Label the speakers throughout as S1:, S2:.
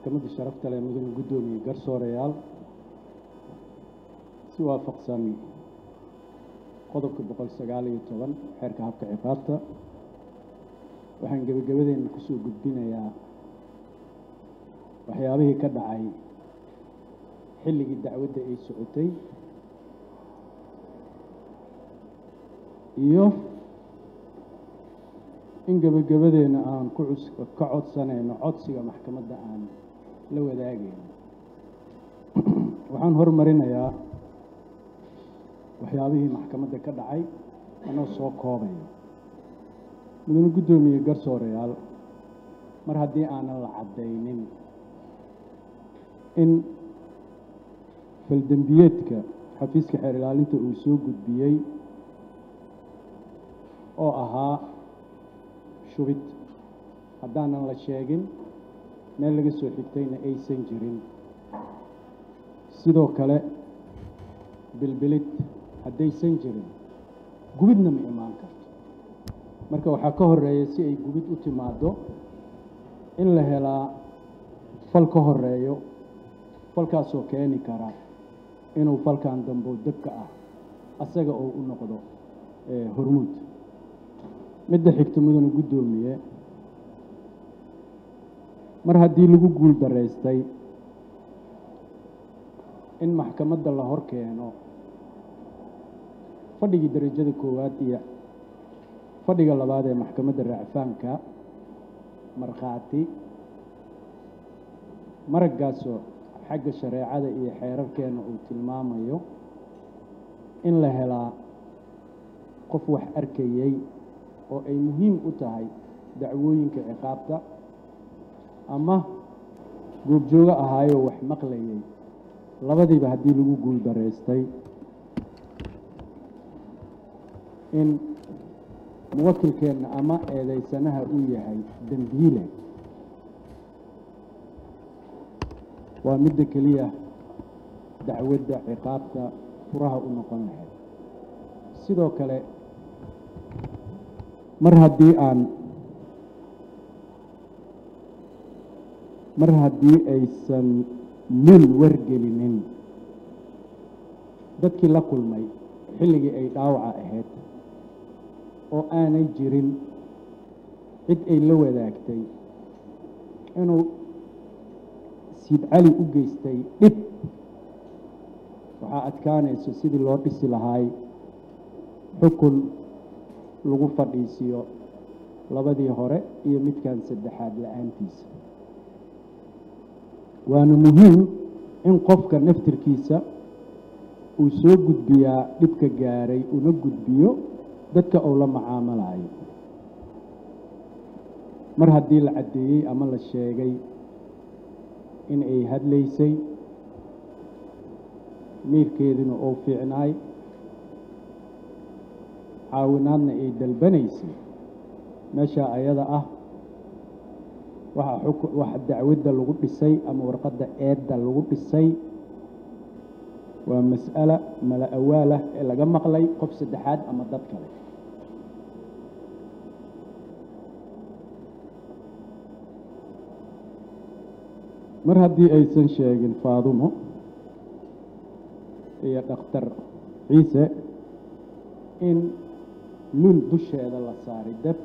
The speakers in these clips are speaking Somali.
S1: maxkamadda sharafta leh mudane guddoomiye garsoorayaal si waafaqsan qodobka boqol sagaal iyo toban xeerka habka ciqaabta waxaan gebagabadeena kusoo gudbinayaa waxyaabihii ka dhacay xilligii dacwadda ay socotay iyo in gebagabadeena aan ku cus ka codsanayno codsiga maxkamadda aan la wadaagayno waxaan hormarinayaa waxyaabihii maxkamadda ka dhacay anoo soo koobaya mudane guddoomiye garsoorayaal mar haddii aanan la caddaynin in faldembiyeedka xafiiska xeer ilaalinta uu soo gudbiyey oo ahaa shubid haddaanan la sheegin meel laga soo xigtayna aysan jirin sidoo kale bilbilid haddaysan jirin gubidna ma imaan karto marka waxaa ka horeeya si ay gubid u timaaddo in la helaa fal ka horeeyo falkaasoo keeni kara inuu falkan dambo debka ah asaga oo u noqdo hormuud midda xigta mudane guddoomiye mar haddii lagu guul daraystay in maxkamadda la hor keeno fadhigii derajada koowaad iyo fadhiga labaad ee maxkamadda raacfaanka markhaati maraggaasoo xagga shareecada iyo xeerarkeena uu tilmaamayo in la helaa qof wax arkayey oo ay muhiim u tahay dacwooyinka ciqaabta ama goobjoogo ahaayoo wax maqlayay labadiiba haddii lagu guul daraystay in muwakilkeenna ama eedaysanaha uu yahay dembiile waa midda keliya dacwadda ciqaabta furaha u noqon lahayd sidoo kale mar haddii aan mar haddii aysan lul wargelinin dadkii la kulmay xilligii ay dhaawaca ahayd oo aanay jirin cid ay la wadaagtay inuu siid cali u geystay dhib waxaa adkaanayso sidii loo dhisi lahaay xukun lagu fadhiisiyo labadii hore iyo midkan saddexaad la-aantiisa waana muhiim in qofka naftirkiisa uu soo gudbiyaa dhibka gaaray una gudbiyo dadka uu la macaamalayo mar haddii la caddeeyey ama la sheegay in ay hadlaysay miirkeeduna uu fiicnaay caawinaadna ay dalbanaysay meeshaa ayada ah waxa waxa dacwadda lagu dhisay ama warqadda eedda lagu dhisay waa mas'ala mala awaalah ee laga maqlay qof saddexaad ama dad kale mar haddii aysan sheegin faadumo iyo dhakhtar ciise in lul dusheeda la saaray dab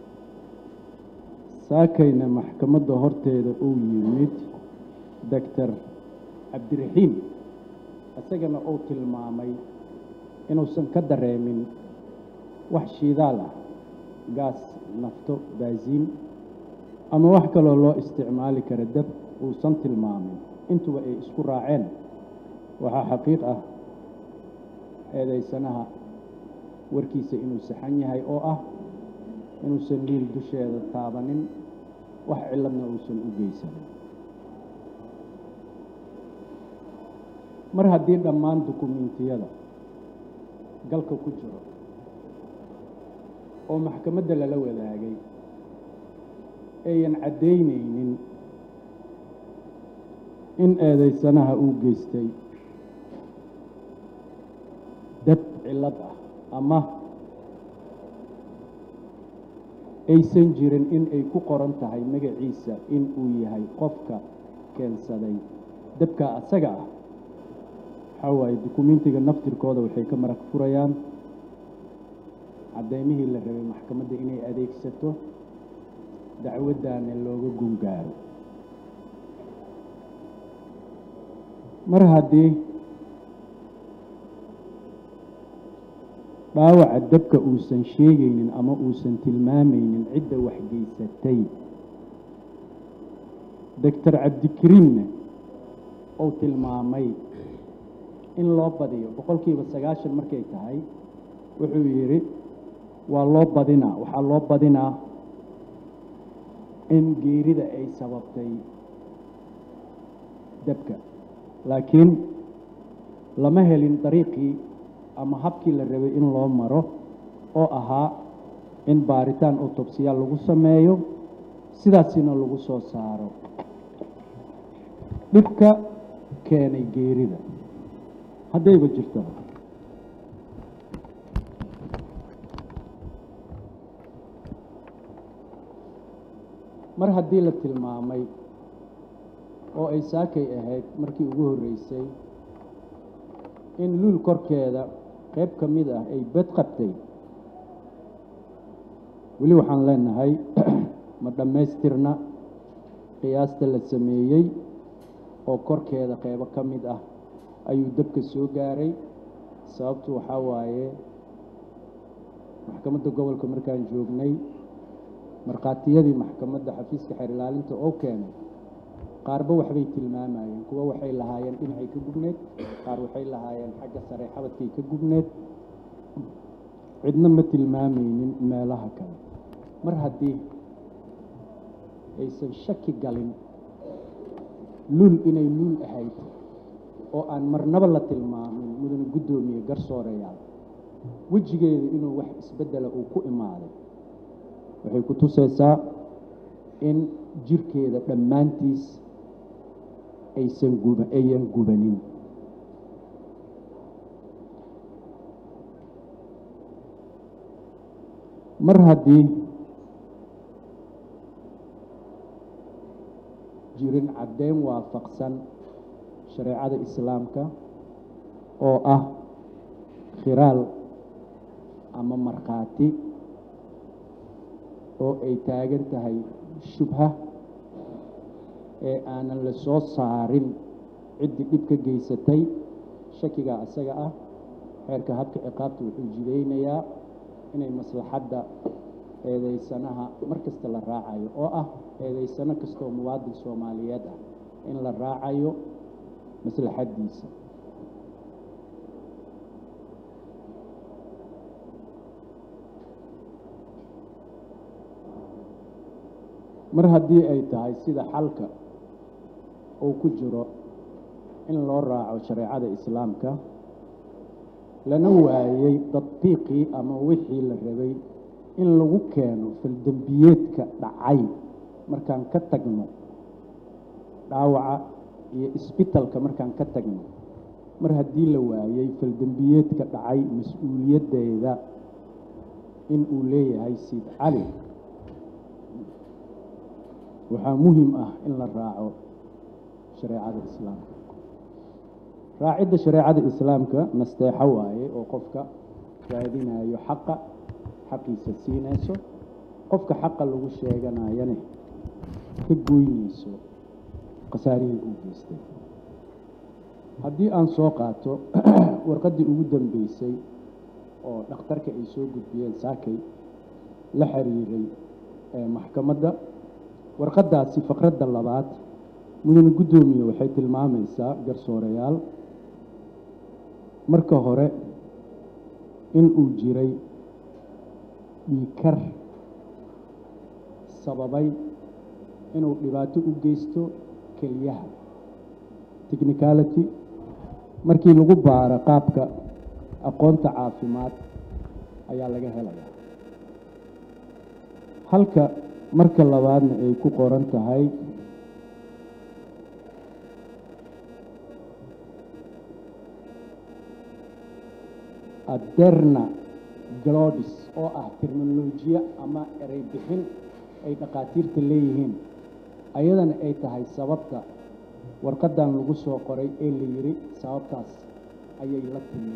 S1: saakayna maxkamadda horteeda uu yimid doctor cabdiraxiim isagana uu tilmaamay inuusan ka dareemin wax shiidaal ah gaas nafto baasiin ama wax kaloo loo isticmaali kara dab uusan tilmaamin intuba ay isku raaceen waxaa xaqiiq ah eedaysanaha warkiisa inuu saxan yahay oo ah inuusan liil dusheeda taabanin wax ciladna uusan u geysanin mar haddii dhammaan dukumiintiyada galka ku jiro oo maxkamadda lala wadaagay ayan caddaynaynin in eedaysanaha uu geystay dad cillad ah ama aysan jirin in ay ku qoran tahay magaciisa in uu yahay qofka keensaday dabka asaga ah waxaa waaye dukumentiga naftirkooda waxay ka marag furayaan caddaymihii la rabay maxkamadda inay adeegsato dacwaddaana looga gungaaro mar haddii dhaawaca dabka uusan sheegaynin ama uusan tilmaamaynin cidda waxgeysatay doctor cabdikariimna uu tilmaamay in loo badiyo boqolkiiba sagaashan markay tahay wuxuu yidhi waa loo badinaa waxaa loo badinaa in geerida ay sababtay dabka laakiin lama helin dariiqii ama habkii la rabay in loo maro oo ahaa in baaritaan autobsiya lagu sameeyo sidaasina lagu soo saaro dhibka keenay geerida haddayba jirtaba mar haddii la tilmaamay oo ay saakay ahayd markii ugu horreysay in luul korkeeda qayb ka mid ah ay bed qabtay weli waxaan leenahay ma dhammaystirna qiyaasta la sameeyey oo korkeeda qaybo ka mid ah ayuu dabka soo gaaray sababtu waxaa waaye maxkamadda gobolka markaan joognay markhaatiyadii maxkamadda xafiiska xeer ilaalinta oo keenay qaarba waxbay tilmaamayeen kuwa waxay lahaayeen dhinacay ka gubneed qaar waxay lahaayeen xagga sare xabadkay ka gubneed cidna ma tilmaamaynin meelaha kale mar haddii aysan shaki galin luul inay luul ahayd oo aan marnaba la tilmaamin mudane guddoomiye garsooreyaal wejigeedu inuu wax isbeddela uu ku imaaday waxay ku tusaysaa in jirkeeda dhammaantiis aysan guba ayan gubanin mar haddii jirin caddayn waafaqsan shareecada islaamka oo ah khiraal ama markhaati oo ay taagan tahay shubha ee aanan la soo saarin ciddii dhib ka geysatay shakigaa isaga ah xeerka habka ciqaabta wuxuu jidaynayaa inay maslaxadda eedeysanaha mar kasta la raacayo oo ah eedeysano kastaoo muwaadin soomaaliyeed ah in la raacayo maslaxaddiisa mar haddii ay tahay sida xalka uu ku jiro in loo raaco shareecada islaamka lana waayey tadbiiqii ama wixii la rabay in lagu keeno faldembiyeedka dhacay markaan ka tagno dhaawaca iyo isbitalka markaan ka tagno mar haddii la waayey faldembiyeedka dhacay mas-uuliyaddeeda in uu leeyahay siid cali waxaa muhim ah in la raaco shareecada islaamka raacidda shareecada islaamka nasteexo waaye oo qofka raadinayo xaqa xaqiisa siinayso qofka xaqa lagu sheeganayane ka goynayso khasaarihii uu geystay haddii aan soo qaato warqaddii ugu dambeysay oo dhakhtarka ay soo gudbiyeen saakay la xiriiray maxkamadda warqaddaasi faqradda labaad mudane guddoomiye waxay tilmaamaysaa garsoorayaal marka hore in uu jiray dhiikar sababay inuu dhibaato u geysto keliyaha technicality markii lagu baaro qaabka aqoonta caafimaad ayaa laga helayaa halka marka labaadna ay ku qoran tahay aderna glodis oo ah terminolojiya ama erey bixin ay dhakhaatiirta leeyihiin ayadana ay tahay sababta warqaddan lagu soo qoray ee la yidhi sababtaas ayay la timid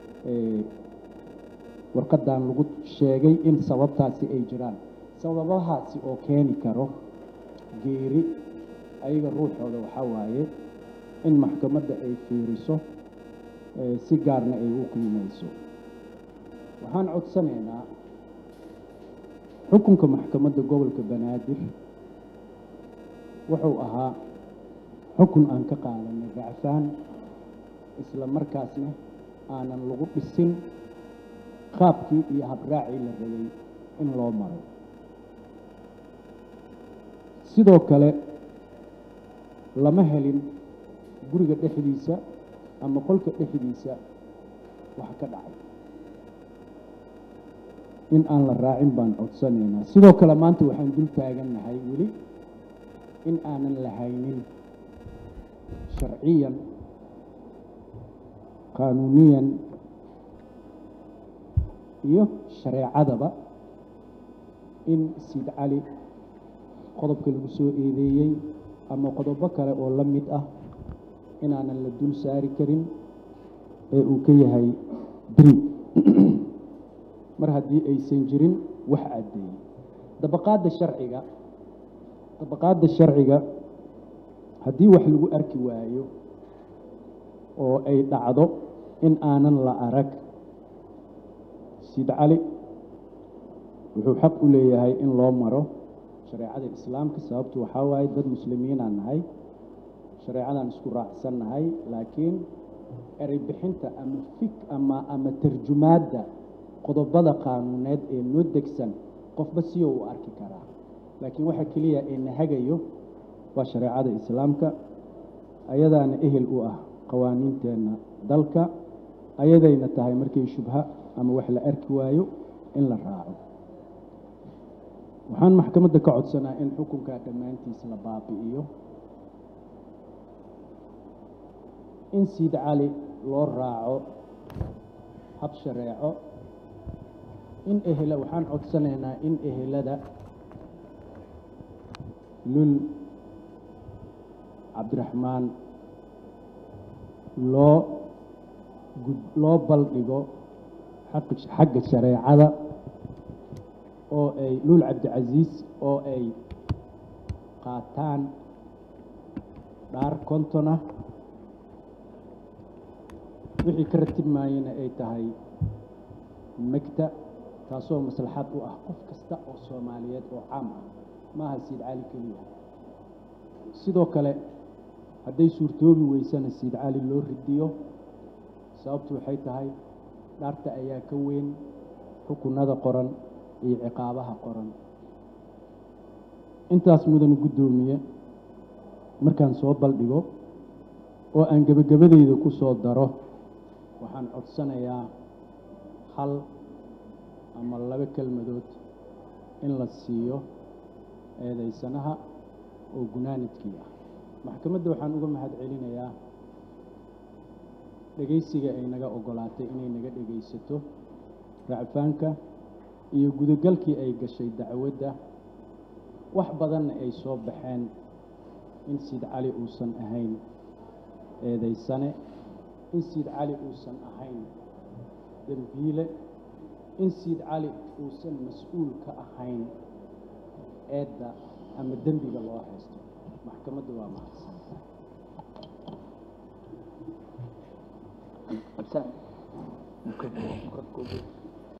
S1: warqaddan lagu sheegay in sababtaasi ay jiraan sababahaasi oo keeni karo geeri ayaga ruuxooda waxaa waaye in maxkamadda ay fiiriso si gaarna ay u qiimayso waxaan codsanaynaa xukunka maxkamadda gobolka banaadir wuxuu ahaa xukun aan ka qaadanay racfaan isla markaasna aanan lagu dhisin qaabkii iyo habraacii la rabay in loo maro sidoo kale lama helin guriga dhexdiisa ama qolka dhexdiisa wax ka dhacay in aan la raacin baan codsanaynaa sidoo kale maanta waxaan dul taagannahay weli in aanan lahaynin sharciyan qaanuuniyan iyo shareecadaba in siid cali qodobka lagu soo eedeeyey ama qodobo kale oo la mid ah inaanan la dul saari karin ee uu ka yahay beri mar haddii aysan jirin wax caddeeyey dabaqaadda sharciga dabaqaadda sharciga haddii wax lagu arki waayo oo ay dhacdo in aanan la arag siid cali wuxuu xaq u leeyahay in loo maro shareecada islaamka sababtu waxaa waaye dad muslimiinaan nahay shareecadaan isku raacsan nahay laakiin erey bixinta ama fik ama ama tarjumaadda qodobada qaanuuneed ee noo degsan qofba siyo u arki karaa laakiin waxa keliya ee na hagayo waa shareecada islaamka ayadaana ehel u ah qawaaniinteenna dalka ayadayna tahay markay shubha ama wax la arki waayo in la raaco waxaan maxkamadda ka codsanaa in xukunkaa dhammaantiis la baabi'iyo in siid cali loo raaco hab shareeco in ehela waxaan codsanaynaa in ehelada lul cabdiraxmaan loo loo baldhigo xagga shareecada oo ay lul cabdicasiis oo ay qaataan dhaar kontona wixii ka ratib maayana ay tahay megta taasoo maslaxad u ah qof kasta oo soomaaliyeed oo caam ah maaha siid cali keliya sidoo kale hadday suurtoobi weysana siid cali loo ridiyo sababtu waxay tahay dhaarta ayaa ka weyn xukunada qoran iyo ciqaabaha qoran intaas mudane guddoomiye markaan soo baldhigo oo aan gebagabadeyda ku soo daro waxaan codsanayaa hal ama laba kelmadood in la siiyo eedaysanaha oo gunaanadkii ah maxkamadda waxaan uga mahad celinayaa dhegaysiga ay naga oggolaatay inay naga dhegaysato racfaanka iyo gudagalkii ay gashay dacwadda wax badanna ay soo baxeen in siid cali uusan ahayn eedaysane in siid cali uusan ahayn dembiile in siid cali uusan mas-uul ka ahayn eedda ama dembiga loo haysto maxkamadda waa mahadsan
S2: Absent.